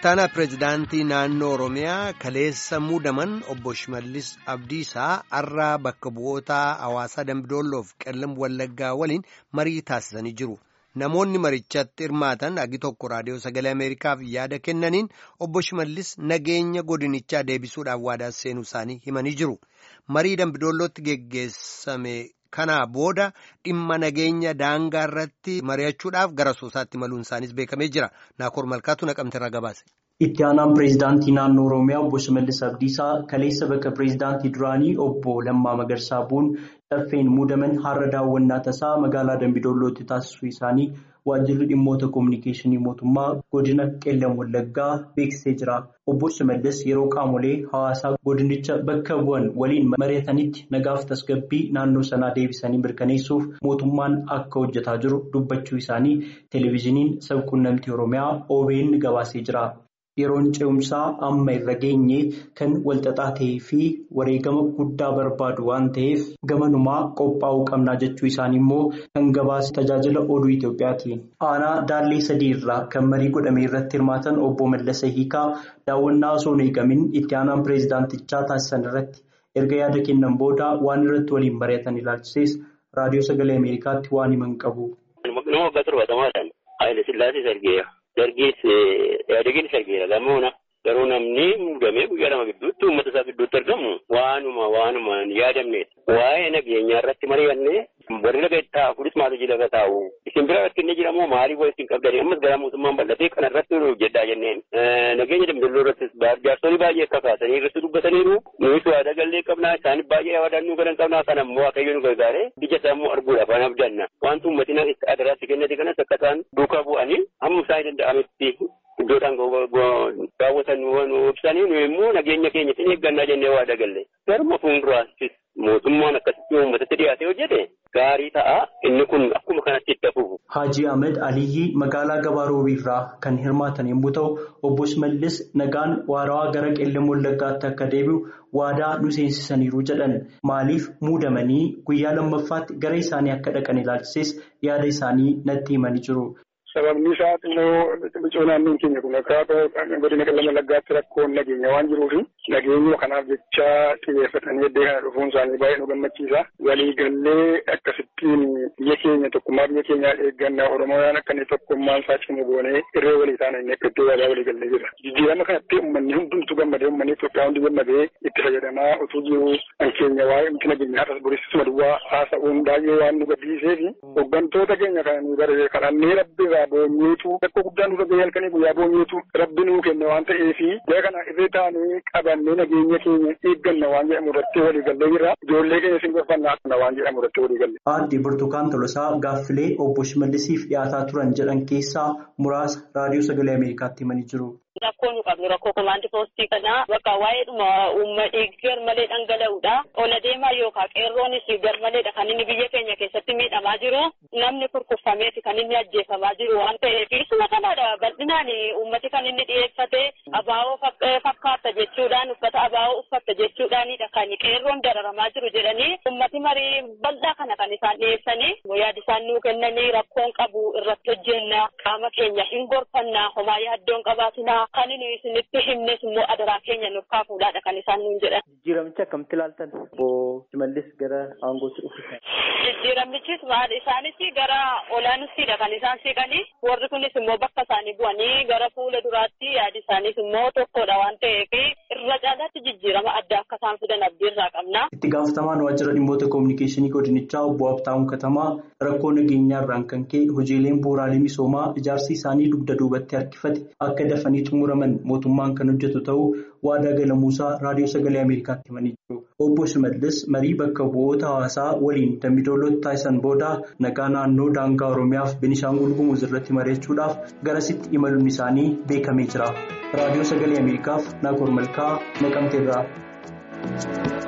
Ittaanaa pireezidaantii naannoo Oromiyaa kaleessa muudaman obbo Shimallis Abdiisaa har'aa bakka bu'oota hawaasaa Dambidoolloof qellam Wallaggaa waliin marii taasisanii jiru. Namoonni marichatti hirmaatan agi tokko raadiyoo sagalee Ameerikaaf yaada kennaniin obbo Shimallis nageenya godinichaa deebisuudhaaf waadaa seenuu isaanii himanii jiru. Marii Dambidoollootti geggeessame kanaa booda dhimma nageenya daangaa irratti mari'achuudhaaf gara soosaatti maluun isaaniis beekamee jira. Naakoor Malkaatu naqamte irraa gabaase. Itti aanaan pireezidaantii naannoo Oromiyaa obbo Shimallis Abdiisaa kaleessa bakka pireezidaantii duraanii obbo Lammaa Magarsaa bu'uun caffeen muudaman har'a daawwannaa tasaa magaalaa Dambidoollootti taasisuu isaanii waajjirri dhimmoota koominikeeshinii mootummaa godina qellam wallaggaa beeksisee jira. Obbo Shimallis yeroo qaamolee hawaasaa godinicha bakka bu'an waliin mari'atanitti nagaaf tasgabbii naannoo sanaa deebisanii mirkaneessuuf mootummaan akka hojjetaa jiru dubbachuu isaanii televezyiiniin sabquunnamtii Oromiyaa OBN gabaasee jira. Yeroon ce'umsaa amma irra geenye kan walxaxaa ta'ee fi wareegama guddaa barbaadu waan ta'eef gamanumaa qophaa'uu qabnaa jechuu isaanii immoo kan gabaase tajaajila oduu Itoophiyaati. Aanaa daallee sadii irraa kan marii godhame irratti hirmaatan obbo Mallasa Hiikaa daawwannaa osoo hin eegamin itti aanaan pireezidaantichaa taasisan irratti erga yaada kennan booda waan irratti waliin mari'atan ilaalchises raadiyoo sagalee Ameerikaatti waan himan qabu. Dargis yaadagiin sargeera gamoona garuu namni muudamee guyyaa lama gidduutti uummata isaa gidduutti argamu waanuma waanuma yaadamneedha. Waa'ee nageenyaa irratti mari'annee warri laga taa'u kunis maatii laga taa'u isin bira rakkinni jiramoo maaliif walitti hin qabdanii ammas gara mootummaan bal'atee kana irratti hojjedhaa jenneen nageenya Dambidoolloo irrattis jaarsolii baay'ee akka kaasanii irratti dubbataniiru nuyi waadaa gallee qabnaa isaanii baay'ee yaadaan nu galan qabnaa kana immoo waaqayyo nu gargaaree biyya isaa immoo arguudhaaf waan abdanna wanti uummatiin adaraatti kennate kanas akka isaan duukaa bu'anii hamma isaan danda'ametti iddoodhaan daawwatan nu ibsanii nu immoo nageenya keenya hin eeggannaa jennee waadaa galle garuma fuulduraattis mootummaan akkasitti uummatatti dhiyaatee hojjete gaarii ta'a inni kun akkuma kanatti itti hafuuf. Haajii Ahmed Aliyyii magaalaa Gabaa Roobiirraa kan hirmaatan yommuu ta'u obbo Shimallis nagaan waarawaa gara qellam wallaggaatti akka deebi'u waadaa nu seensisaniiru jedhan maaliif muudamanii guyyaa lammaffaatti gara isaanii akka dhaqan ilaalchises yaada isaanii natti himanii jiru. Sababni isaa immoo biqiltuu naannoon keenya kun akka godina qellam wallaggaatti rakkoon nageenya waan jiruufi nageenya kanaaf jecha xiyyeeffatanii iddoo kana dhufuun isaanii baay'ee nu gammachiisa. Waliigallee akkasittiin biyya keenya tokkummaa biyya keenyaa eeggannaa Oromooyaan akka inni tokkummaan isaa cimu goonee irree walii taana inni akka iddoo waadaa waliigallee jira. Jijjiirama kanatti uummanni hundumtuu gammadee uummanni Itoophiyaa hundi gammadee itti fayyadamaa utuu jiru kan keenya waa'ee miti nageenyaa har'as boriisisuma duwwaa haasa'uun baay'ee waan nu gaddisiisee fi hooggantoota keenya kana nu baree kadhannee rabbi irraa boonyeetu rakkoo guddaa nurra gahee halkanii guyyaa boonyeetu rabbi nuu kenne waan ta'eefi jara kana irree taanee qabannee nageenya keenya eegganna waan jedhamu irratti waliigallee jira ijoollee keenya isin gorfannaa waan jedhamu irratti waliigalle. Aadde Burtukaan Tolosaa gaaffilee obbo Shimallisiif dhiyaataa turan jedhan keessaa muraasa raadiyoo sagalee Ameerikaatti himanii jiru. Rakkoo nu qabnu rakkoo komaandii poostii kanaa bakka waa'eedhuma uummatni garmalee dhangala'uudha. Ola deemaa yookaan qeerroonis garmaleedha kan inni biyya keenya keessatti miidhamaa jiru. Namni kurkuffameeti kan inni ajjeefamaa jiru waan ta'eef isuma kanaadha bal'inaan uummati kan inni dhiyeeffate abaa'oo fakkaata jechuudhaan uffata abaa'oo uffatta jechuudhaanidha kan qeerroon dararamaa jiru jedhanii uummati marii bal'aa kana kan isaan dhiyeessanii yaada isaan nuu kennanii rakkoon qabu irratti hojjenna qaama keenya hin gorfanna homaa yaaddoon qabaatina. Kan inni isinitti himnes immoo adaraa keenya nuuf kaafuudhaadha kan isaan nuun jedhan. Jijjiiramicha akkamitti ilaaltan? Obbo Shimallis gara aangootti dhufu. Jijjiiramichis maal isaanis gara olaanuttiidha kan isaan siqanii warri kunis immoo bakka isaanii bu'anii gara fuula duraatti yaadi isaaniis immoo tokkodha waan ta'eef irra caalaatti jijjiirama adda akka isaan fidan abdiirraa qabna. Itti gaafatamaan waajjira dhimmoota koominikeeshinii godinichaa obbo Habtaamuu Katamaa rakkoo nageenyaa irraan kan ka'e hojiileen bu'uuraalee misoomaa ijaarsi isaanii dugda duubatti harkifate akka dafanii xumuraman mootummaan kan hojjetu ta'uu waadaa galamuusaa raadiyoo sagalee Ameerikaatti himanii jiru. Obbo Shimallis marii bakka bu'oota hawaasaa waliin Dambidoollootti taasisan booda nagaa naannoo daangaa Oromiyaa fi Benishaangul Gumuz irratti mari'achuudhaaf garasitti imaluun isaanii beekamee jira. Raadiyoo sagalee Ameerikaaf Naakoor Malkaa Naqamteerraa.